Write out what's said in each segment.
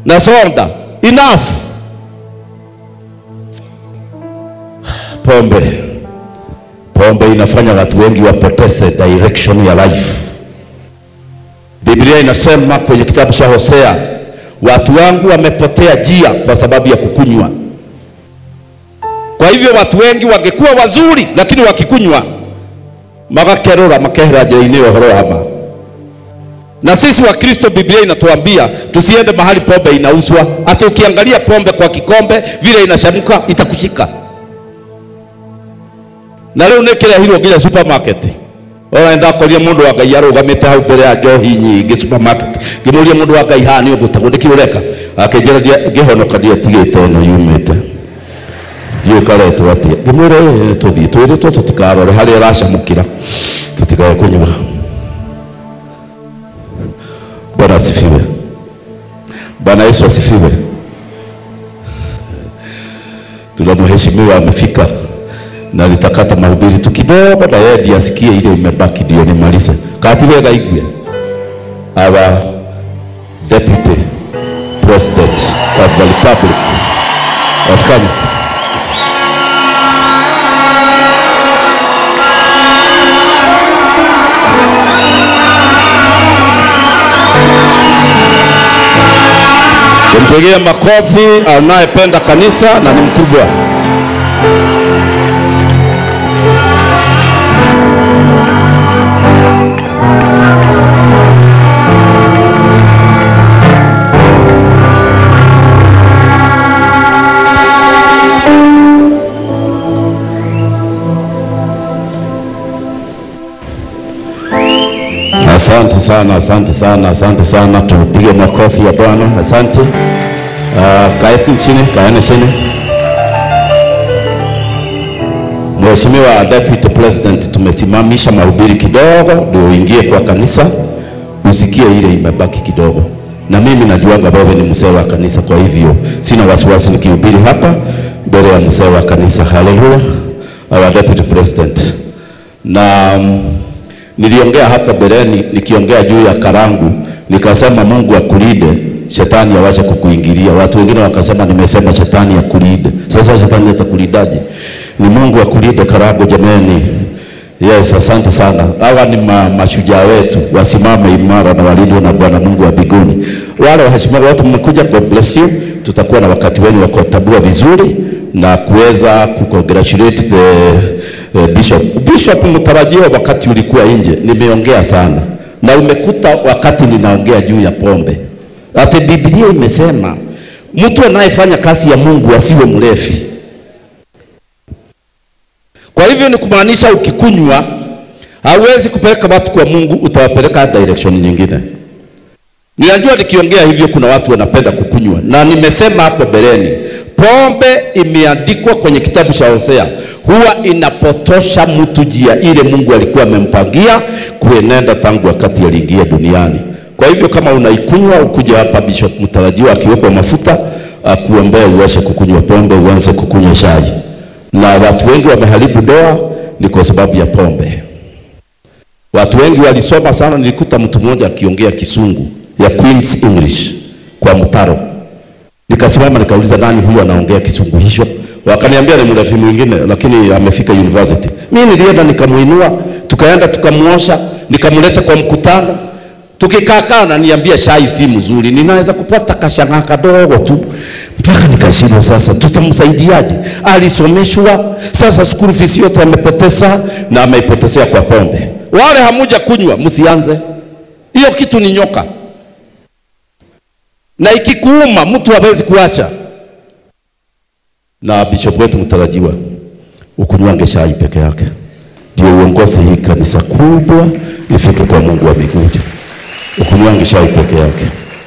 na soda. Enough. Pombe, pombe inafanya watu wengi wapoteze direction ya life. Biblia inasema kwenye kitabu cha Hosea, watu wangu wamepotea njia kwa sababu ya kukunywa. Kwa hivyo watu wengi wangekuwa wazuri, lakini wakikunywa magakerora makehera njĩra-inĩ ũhoro wa ma. Na sisi wa Kristo, Biblia inatuambia tusiende mahali pombe inauzwa, hata ukiangalia pombe kwa kikombe vile inashamuka itakushika. Na rĩu nĩ kĩrehirwo nginya supermarket ũrenda koria mũndũ wa Ngai arũgamĩte hau mbere ya njohi nyingĩ supermarket ngĩmũria mũndũ wa Ngai haha nĩ ũgũtagwo nĩkĩ ũreka akĩnjĩra ngĩhonoka ndiatigĩte ĩno yumĩte ndiũ karetwo atĩa ngĩmwĩra ĩĩ tũthiĩ twĩrĩtwo tũtikarore harĩa ĩracamũkĩra tũtikae kũnyua Bwana asifiwe. Bwana Yesu asifiwe. Tuna mheshimiwa amefika na litakata mahubiri tu kidogo, na yeye ndiye asikie ile imebaki, ndio nimalize. Kati wega igwe our deputy president of the republic of Kenya Tumpigie makofi anayependa kanisa na ni mkubwa. Asante sana, asante sana, asante sana. Tupige makofi ya Bwana. Asante. Uh, kaeti chini, kaeni chini. Mheshimiwa Deputy President, tumesimamisha mahubiri kidogo ndio uingie kwa kanisa usikie ile imebaki kidogo, na mimi najuanga wewe ni mzee wa kanisa, kwa hivyo sina wasiwasi nikihubiri hapa mbele ya mzee wa kanisa. Haleluya, our Deputy President. Na um, niliongea hapa mbeleni nikiongea juu ya karangu, nikasema Mungu akulinde shetani awache kukuingilia. Watu wengine wakasema nimesema shetani akulinde. Sasa shetani atakulindaje? Ni Mungu akulinde karangu, jameni. Yes, asante sana. Hawa ni ma, mashujaa wetu, wasimame imara na walindwe na Bwana Mungu wa mbinguni. Wale waheshimiwa wote mmekuja, God bless you. Tutakuwa na wakati wenu wa kutabua vizuri na kuweza kucongratulate the, the bishop. Bishop mtarajiwa, wakati ulikuwa nje, nimeongea sana na umekuta wakati ninaongea juu ya pombe, ati Biblia imesema mtu anayefanya kazi ya Mungu asiwe mlevi. Kwa hivyo ni kumaanisha ukikunywa hauwezi kupeleka watu kwa Mungu, utawapeleka direction nyingine. Ninajua nikiongea hivyo kuna watu wanapenda kukunywa, na nimesema hapo mbeleni, pombe imeandikwa kwenye kitabu cha Hosea, huwa inapotosha mtu njia ile Mungu alikuwa amempangia kuenenda tangu wakati aliingia duniani. Kwa hivyo kama unaikunywa, ukuja hapa Bishop mtarajiwa akiwekwa mafuta akuombea uache kukunywa pombe, uanze kukunywa chai. Na watu wengi wameharibu doa ni kwa sababu ya pombe. Watu wengi walisoma sana, nilikuta mtu mmoja akiongea kisungu ya Queen's English kwa mtaro. Nikasimama nikauliza, nani huyu anaongea kisungu hicho? Wakaniambia ni mrefu mwingine, lakini amefika university. Mimi nilienda nikamuinua, tukaenda tukamuosha, nikamleta kwa mkutano. Tukikaa kaa ananiambia chai si mzuri, ninaweza kupata kashanga kadogo tu. Mpaka nikashindwa sasa, tutamsaidiaje? Alisomeshwa, sasa school fees yote amepoteza na ameipotezea kwa pombe. Wale hamuja kunywa, msianze hiyo kitu, ni nyoka na ikikuuma mtu hawezi kuacha. Na bishop wetu mtarajiwa, ukunywange chai peke yake ndio uongoze hii kanisa kubwa ifike kwa Mungu wa mbinguni. Ukunywange chai peke yake,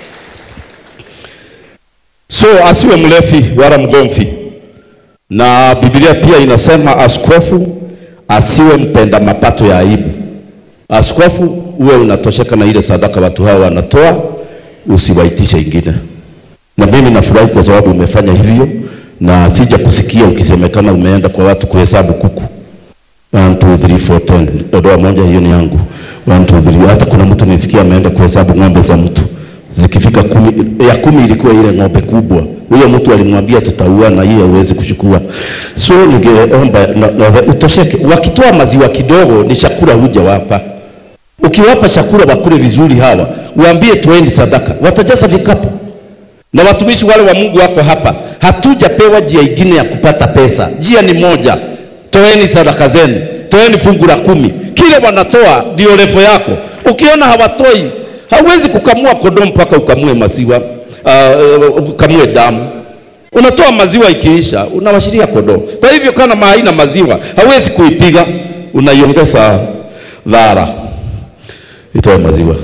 so asiwe mlevi wala mgomvi. Na Biblia pia inasema askofu asiwe mpenda mapato ya aibu. Askofu uwe unatosheka na ile sadaka watu hao wanatoa usiwaitishe ingine. Na mimi nafurahi kwa sababu umefanya hivyo, na sija kusikia ukisemekana umeenda kwa watu kuhesabu kuku 1 2 3 4 10 dodoa moja, hiyo ni yangu 1 2 3. Hata kuna mtu nisikia ameenda kuhesabu ng'ombe za mtu zikifika ikifika kumi, ya kumi ilikuwa ile ng'ombe kubwa. Huyo mtu alimwambia tutaua na hiyo hawezi kuchukua. So ningeomba na, na, utosheke. Wakitoa maziwa kidogo ni chakula huja wapa. Ukiwapa chakula wakule vizuri hawa, uambie toeni sadaka, watajaza vikapu. Na watumishi wale wa Mungu wako hapa, hatujapewa njia ingine ya kupata pesa. Njia ni moja, toeni sadaka zenu, toeni fungu la kumi. Kile wanatoa ndio refu yako. Ukiona hawatoi, hauwezi kukamua kondoo mpaka ukamue maziwa, uh, ukamue damu. Unatoa maziwa ikiisha, unawashiria kondoo. Kwa hivyo kama haina maziwa, hauwezi kuipiga, unaiongeza dhara itoe maziwa.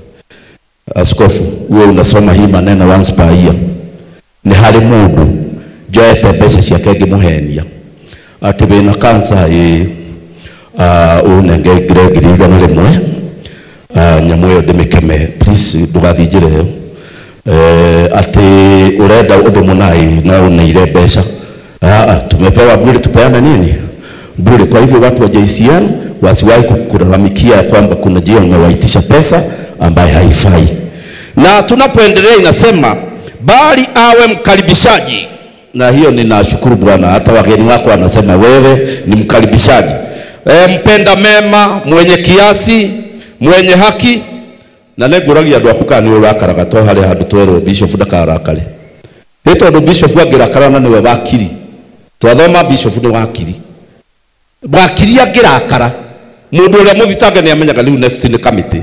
Askofu, wewe unasoma hii maneno once per year. Nĩ harĩ mũndũ njoete mbeca ciake ngĩmũhenia atĩ wĩna kansa ĩ uh, ũnengengire ngiri igana rĩmwe uh, nyamũ ĩyo ndĩmĩkeme please ndũgathiĩ njĩra ĩyo eh, atĩ ũrenda ũndũ mũnai na ũneire mbeca ah, ah, tumepewa bure tupeane nini bure kwa hivyo watu wa JCN wasiwahi kulalamikia kwamba kuna jia umewaitisha pesa ambaye haifai na tunapoendelea inasema bali awe mkaribishaji na hiyo ninashukuru Bwana, hata wageni wako wanasema wewe ni mkaribishaji e, mpenda mema, mwenye kiasi, mwenye haki na neguragia andu aku kana nĩ ũrakaraga to harĩa handũ twerwo bishop ndakarakare ĩ tondũ bishop angĩrakara na nĩwe wakiri twathoma bishop nĩ wakiri wakiri angĩrakara mũndũ ũrĩa mũthitange nĩ amenyaga rĩu next nĩ kamĩtĩ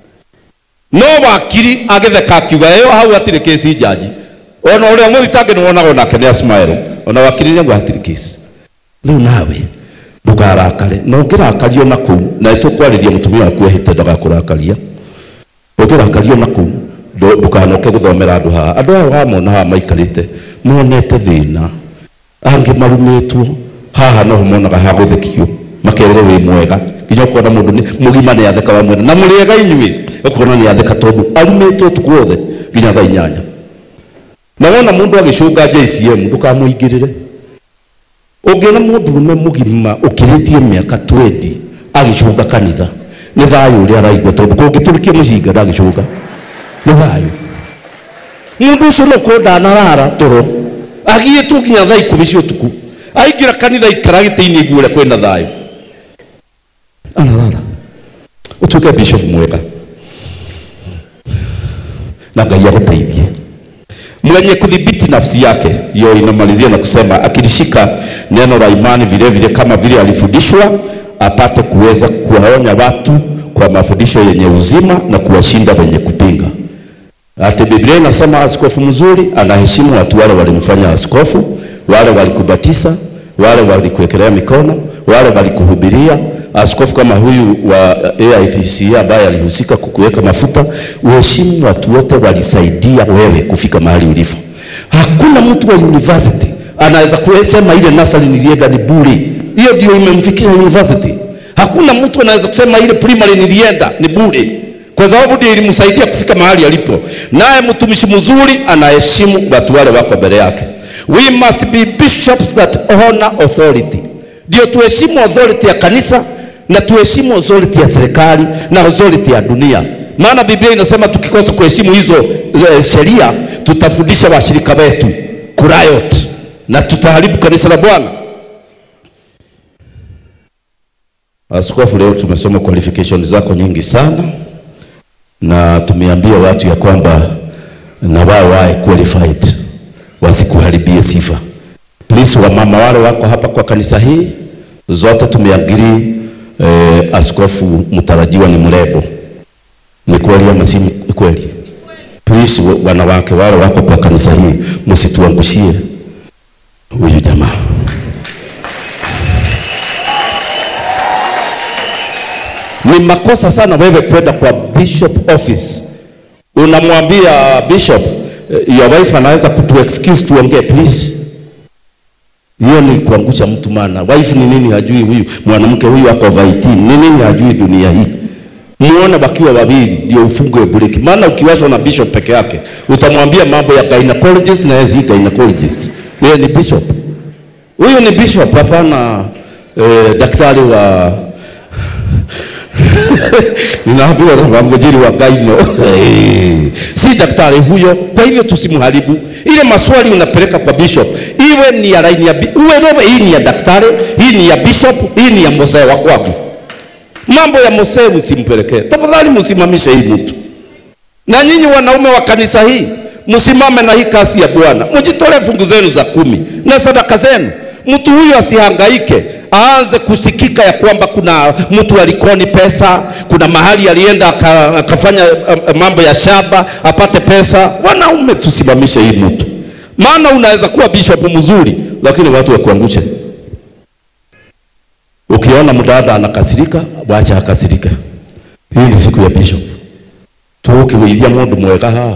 no wakiri agĩtheka akiuga ĩyo hau hatirĩ kesi jaji ona ũrĩa mũthitange nĩ wonaga onake nĩ asmile ona wakiri nĩguo hatirĩ kesi rĩu nawe ndũkarakare na ũngĩrakario na kũu na nĩtũkwarĩria mũtumia waku ehĩte ndagakũrakaria ũngĩrakario na kũu ndũ- ndũkanoke gũthomera andũ haha andũ aya wamona haha maikarĩte monete thĩna angĩ marumĩtwo haha noho monaga ha gũthekio makerwo wĩ mwega nginya ũkona mũndũ nĩ mũgima nĩ atheka wa mwena na mũrĩega inyuĩ ũkona nĩ atheka tondũ arumĩtwo ũtukũ wothe nginya thaa inyanya na wona mũndũ agĩcũnga JCM ndũkamũingĩrĩre ũngĩona mũndũrũme mũgima ũkĩrĩtie mĩaka 20 agĩcũnga kanitha nĩ thayũ ũrĩa araigua tondũ kũngĩtũrĩkia mũcinga ndagĩcũnga nĩ thayũ mũndũ ũcio no kũ ndanarara toro agiĩtwo nginya thaa ikũmi cia ũtukũ aingĩra kanitha ikara gĩtĩ-inĩ iguo ũrĩa kwĩna thayũ anarara ũtuĩke bishop mwega na ngai agũteithie mwenye kudhibiti nafsi yake hiyo inamalizia na kusema akilishika neno la imani vile vile kama vile alifundishwa apate kuweza kuwaonya watu kwa mafundisho yenye uzima na kuwashinda wenye kupinga ati Biblia inasema askofu mzuri anaheshimu watu wale walimfanya askofu, wale walikubatiza, wale walikuwekelea mikono, wale walikuhubiria. Askofu kama huyu wa AIPC ambaye alihusika kukuweka mafuta, uheshimu watu wote walisaidia wewe kufika mahali ulipo. Hakuna mtu wa university anaweza kusema ile nasari nilienda ni bure, hiyo ndio imemfikia university. Hakuna mtu anaweza kusema ile primary nilienda ni bure kwa sababu ndiyo ilimsaidia kufika mahali alipo. Naye mtumishi mzuri anaheshimu watu wale wako mbele yake. We must be bishops that honor authority, ndio tuheshimu authority ya kanisa na tuheshimu authority ya serikali na authority ya dunia, maana Biblia inasema tukikosa kuheshimu hizo eh, sheria tutafundisha washirika wetu kuriot na tutaharibu kanisa la Bwana. Askofu, leo tumesoma qualification zako nyingi sana na tumeambia watu ya kwamba na wao wawe qualified wasikuharibie sifa. Please, wamama wale wako hapa kwa kanisa hii zote tumeagiri eh, askofu mtarajiwa ni mrebo. Ni kweli ama si kweli? Please, wa- wanawake wale wako kwa kanisa hii msituangushie huyu jamaa. Ni makosa sana wewe kwenda kwa bishop office unamwambia bishop eh, your wife anaweza kutu excuse tuongee please. Hiyo ni kuangusha mtu, maana wife ni nini hajui huyu mwanamke huyu ako over 18 ni nini hajui dunia hii. Muone wakiwa wawili ndio ufungwe breki, maana ukiwashwa na bishop peke yake utamwambia mambo ya gynecologist na yeye si gynecologist, yeye ni bishop. Huyu ni bishop, hapana eh, daktari wa ninaambiwa na mjiri wa Gaino si daktari huyo. Kwa hivyo tusimharibu. Ile maswali unapeleka kwa bishop, iwe ni ya laini ya bi- uelewe, hii ni ya daktari, hii ni ya bishop, hii ni ya mzee wa kwangu. Mambo ya mzee msimpelekee tafadhali, msimamishe hii mtu. Na nyinyi wanaume wa kanisa hii msimame na hii kasi ya Bwana, mjitolee fungu zenu za kumi na sadaka zenu. Mtu huyu asihangaike aanze kusikika ya kwamba kuna mtu alikoni pesa, kuna mahali alienda aka- akafanya um, mambo ya shamba apate pesa. Wanaume tusimamishe hii mtu, maana unaweza kuwa bishop mzuri, lakini watu wakuangushe. Ukiona mdada anakasirika, wacha akasirike. Hii ni siku ya bishop tukiwithia mundu mwega haha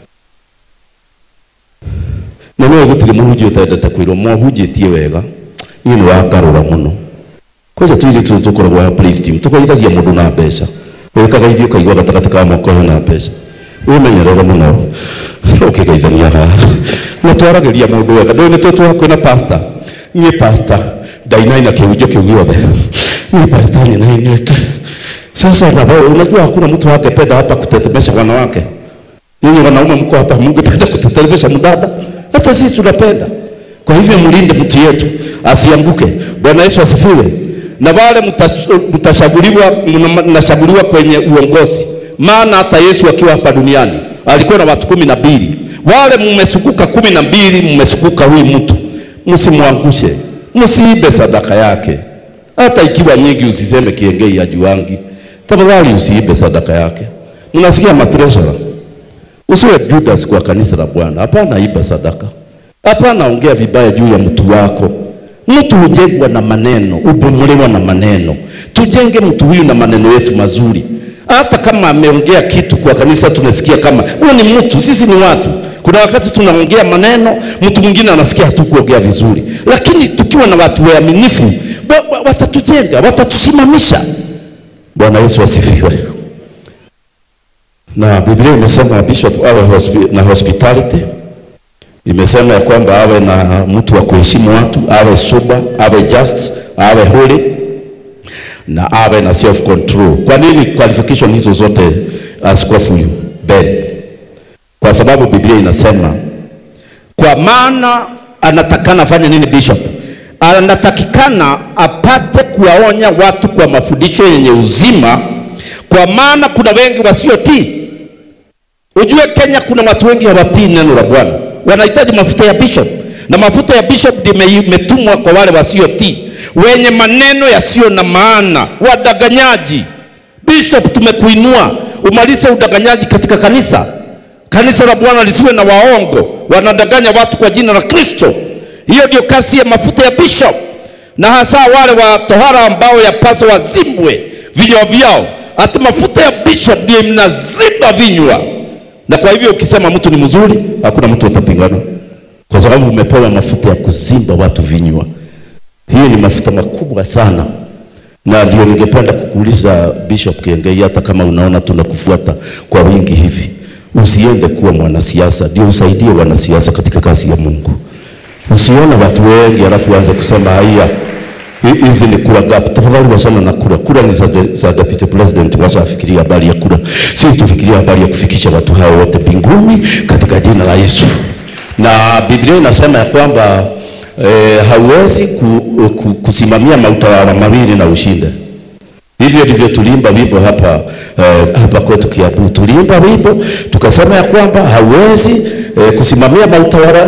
na no gutire muhunjia utendete kwirwo mohunjitie wega niĩ nĩ wakarũra mũno kwanja tuiri tu tukoragwo ha praise team tukoithagia mũndũ na mbeca wĩkaga ithi ũkaigua gatagatĩ ka moko hena mbeca wĩmenyerere mũno ũkĩgeithania haha na twaragĩria mũndũ wega ndũĩ nĩ twĩ twahakuĩ na pastor niĩ pastor ndainaina kĩhunjio kĩu gĩothe niĩ pastor ninainĩte sasa na wewe unajua hakuna mtu angependa hapa kutetemesha wanawake. Nyinyi wanaume mko hapa, mngependa kutetemesha mdada? Hata sisi tunapenda. Kwa hivyo mlinde mtu yetu asianguke. Bwana Yesu asifiwe. Na wale mtash- mtashaguliwa, mna- mnashaguliwa kwenye uongozi, maana hata Yesu akiwa hapa duniani alikuwa na watu kumi na mbili. Wale mmesukuka kumi na mbili, mmesukuka huyu mtu, msimwangushe, msiibe sadaka yake hata ikiwa nyingi usiseme kiengei ya juangi. Tafadhali usiibe sadaka yake. Mnasikia matresha? Usiwe Judas kwa kanisa la Bwana. Hapana, iba sadaka. Hapana, ongea vibaya juu ya mtu wako. Mtu hujengwa na maneno, ubomolewa na maneno. Tujenge mtu huyu na maneno yetu mazuri. Hata kama ameongea kitu kwa kanisa, tunasikia kama huyo ni mtu, sisi ni watu. Kuna wakati tunaongea maneno, mtu mwingine anasikia hatukuongea vizuri, lakini tukiwa na watu waaminifu, wa- wa- watatujenga, watatusimamisha. Bwana Yesu asifiwe. Na Biblia imesema bishop awe hospi, na hospitality imesema ya kwamba awe na mtu wa kuheshimu watu, awe sober, awe just, awe holy na awe na self control. Kwa nini qualification hizo zote askofu huyu Ben? Kwa sababu Biblia inasema kwa maana anatakana afanye nini bishop? Anatakikana apate kuwaonya watu kwa mafundisho yenye uzima, kwa maana kuna wengi wasiotii. Ujue Kenya kuna watu wengi hawatii neno la Bwana, wanahitaji mafuta ya bishop, na mafuta ya bishop ndio ime- imetumwa kwa wale wasiotii, wenye maneno yasiyo na maana, wadanganyaji. Bishop, tumekuinua umalize udanganyaji katika kanisa. Kanisa la Bwana lisiwe na waongo, wanadanganya watu kwa jina la Kristo. Hiyo ndio kazi ya mafuta ya bishop, na hasa wale wa tohara ambao yapaswa wazibwe vinywa vyao. Hata mafuta ya bishop ndio mnaziba vinywa, na kwa hivyo ukisema mtu ni mzuri, hakuna mtu atapingana, kwa sababu umepewa mafuta ya kuzimba watu vinywa. Hii ni mafuta makubwa sana, na ndio ningependa kukuuliza Bishop Kiengei, hata kama unaona tunakufuata kwa wingi hivi, usiende kuwa mwanasiasa, ndio usaidie wanasiasa katika kazi ya Mungu. Usione watu wengi alafu uanze kusema haya hi- hizi ni kura gap. Tafadhali wachana na kura. Kura ni za, za deputy president, wacha afikirie habari ya kura. Sisi tufikirie habari ya kufikisha watu hao wote mbinguni katika jina la Yesu. Na Biblia inasema ya kwamba eh, hauwezi ku, ku, kusimamia mautawala mawili na ushinde. Hivyo ndivyo tuliimba wimbo hapa eh, hapa kwetu Kiambu. Tuliimba wimbo tukasema ya kwamba hauwezi eh, kusimamia mautawala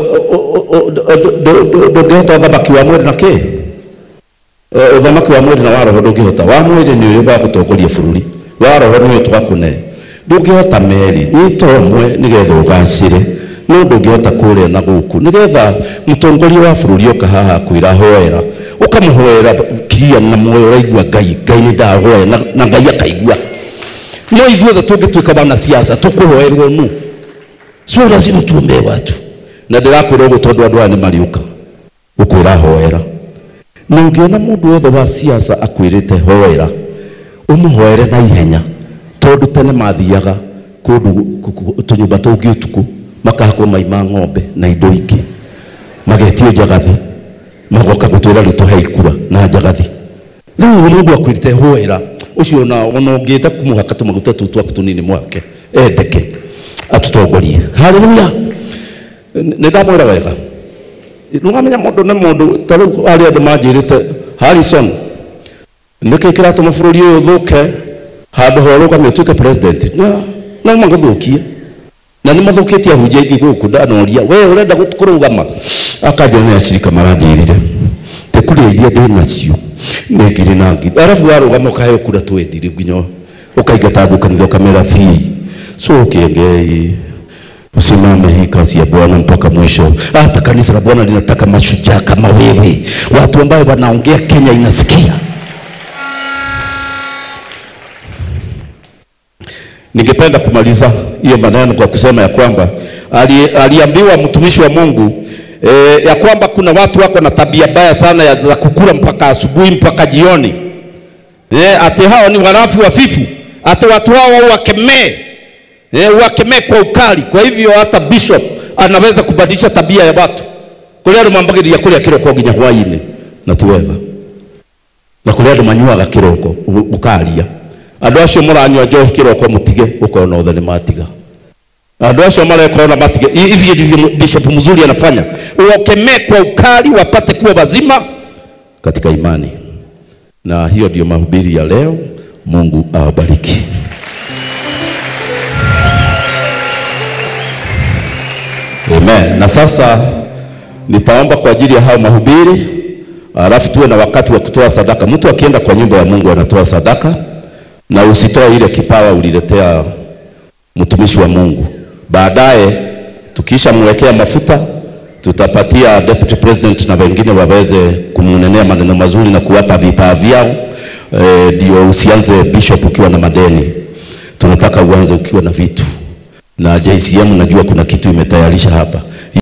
ndũngĩhota ũthamaki wa mwĩrĩ na kĩ Eh, ũthamaki wa mwĩrĩ na wa roho ndũngĩhota wa mwĩrĩ nĩ ũyũ wa gũtongoria bũrũri wa roho nĩ ũyũ twakũne ndũngĩhota merĩ nyita ũmwe nĩgetha ũgacĩre no ndũngĩhota kũrĩa na gũkũ nĩgetha mũtongoria wa bũrũri oka haha kwĩra hoera ũkamũhoera kiria na moyo ũraigua ngai ngai nĩ ndahoya na, na ngai akaigua no ithuothe tũngĩtuĩka wanasiasa tũkũhoerwo nu sio lazima tuombee watu na ndĩrakwĩra ũguo tondũ andũ aya nĩ mariũka gũkwĩra hoera na ũngĩona mũndũ wothe wa siasa akwĩrĩte hoera ũmũhoere na ihenya tondũ tene mathiaga kũndũ kũ- kũ- tũnyũmba tũngĩ ũtukũ makahakwo mai ma ng'ombe na indo ingĩ magetio njagathi magoka gũtwĩra rĩu tũhe ikura na njagathi rĩu mũndũ akwĩrĩte hoera ucio na ona ungienda kumuhaka tumaguta tu twaku tunini mwake endeke atutongorie haleluya nä ndamwä wega nä wamenya må ndå nä må ndå ta rä u arä andå manjä rä te harrison nä kä kä ratå ma bå rå ri å yå thå ke handå horå gamä tuä ke president no magathå kie na nä mathå kä tie ahunjia ingä gå kå ndanoria we å renda kå rå gama akanjä nä acirika maranjä rire tä kurä iria ndä nacio nä ngiri na ngiri arabu warå gama å kaheo kura twendi rä nginya å kaingata thå kanitha å kamera bii so kengei usimame hii kazi ya Bwana mpaka mwisho. Hata kanisa la Bwana linataka mashujaa kama wewe, watu ambao wanaongea Kenya inasikia. Ningependa kumaliza hiyo maneno kwa kusema ya kwamba ali, aliambiwa mtumishi wa Mungu e, ya kwamba kuna watu wako na tabia mbaya sana ya za kukula mpaka asubuhi mpaka jioni. E, ati hao ni warafi wafifu, ati watu hao wakemee Eh, wakemee kwa ukali. Kwa hivyo hata bishop anaweza kubadilisha tabia ya watu kuria andu mambagiria kuria kiroko nginya hwaini na ti wega na kuria andu manyuaga kiroko ukaria andu acio muranyua njohi kiroko mutige ukona othe ni matiga andu acio mareka ona matige hivi ndivyo bishop mzuri anafanya wakemee kwa ukali wapate kuwa wazima katika imani na hiyo ndio mahubiri ya leo Mungu awabariki Amen. Na sasa nitaomba kwa ajili ya hao mahubiri, alafu tuwe na wakati wa kutoa sadaka. Mtu akienda kwa nyumba ya Mungu anatoa sadaka, na usitoe ile kipawa uliletea mtumishi wa Mungu. Baadaye tukisha mwekea mafuta, tutapatia deputy president na wengine waweze kumnenea maneno mazuri na kuwapa vipaa vyao, ndio e, usianze bishop ukiwa na madeni. Tunataka uanze ukiwa na vitu na JCM najua kuna kitu imetayarisha hapa.